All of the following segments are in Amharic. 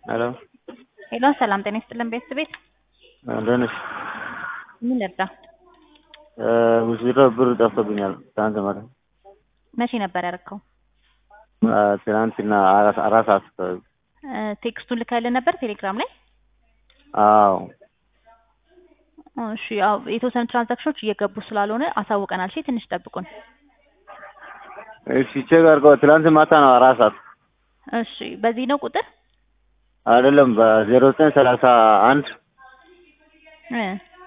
ሄሎ ሄሎ ሰላም ጤና ይስጥልን ቤተሰብ ቤት እንደት ነሽ? ምን ልርዳ? ውስጥ ብር ጠፍቶብኛል። ትናንት ማታ መቼ ነበር ያደረከው? ትናንትና አራት አራት ሰዓት አካባቢ። ቴክስቱን ልከልን ነበር ቴሌግራም ላይ? አዎ እሺ ያው የተወሰኑ ትራንዛክሽኖች እየገቡ ስላልሆነ አሳውቀናል። እሺ ትንሽ ጠብቁን። እሺ ቼክ አድርገው። ትናንት ማታ ነው አራት ሰዓት እሺ በዚህ ነው ቁጥር አይደለም በዜሮ ዘጠኝ ሰላሳ አንድ እ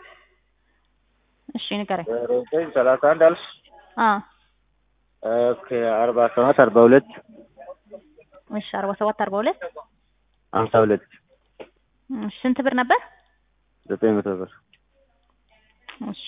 እሺ ንገረኝ። ዜሮ ዘጠኝ ሰላሳ አንድ አልሽ? አ ኦኬ አርባ ሰባት አርባ ሁለት እሺ አርባ ሰባት አርባ ሁለት ሀምሳ ሁለት እሺ ስንት ብር ነበር? ዘጠኝ መቶ ብር እሺ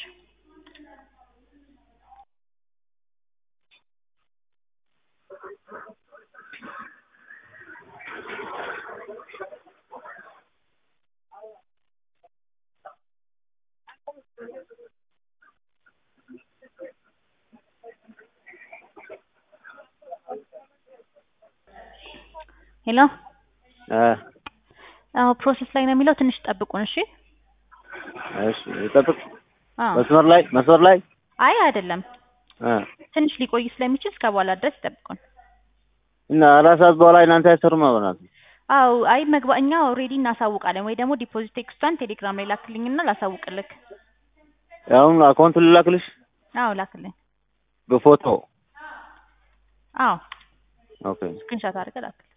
ሄሎ እ አዎ ፕሮሰስ ላይ ነው የሚለው ትንሽ ጠብቁን። እሺ እሺ ጠብቅ። አዎ መስመር ላይ መስመር ላይ አይ አይደለም እ ትንሽ ሊቆይ ስለሚችል እስከ በኋላ ድረስ ይጠብቁን። እና አራት ሰዓት በኋላ እናንተ አይሰሩም አበናት አው አይ መግባ እኛ ኦልሬዲ እናሳውቃለን ወይ ደግሞ ዲፖዚት ቴክስቷን ቴሌግራም ላይ ላክልኝና ላሳውቅልክ። አሁን አካውንት ልላክልሽ አዎ ላክልኝ። በፎቶ አዎ ኦኬ ስክሪንሾት አድርገህ ላክልኝ።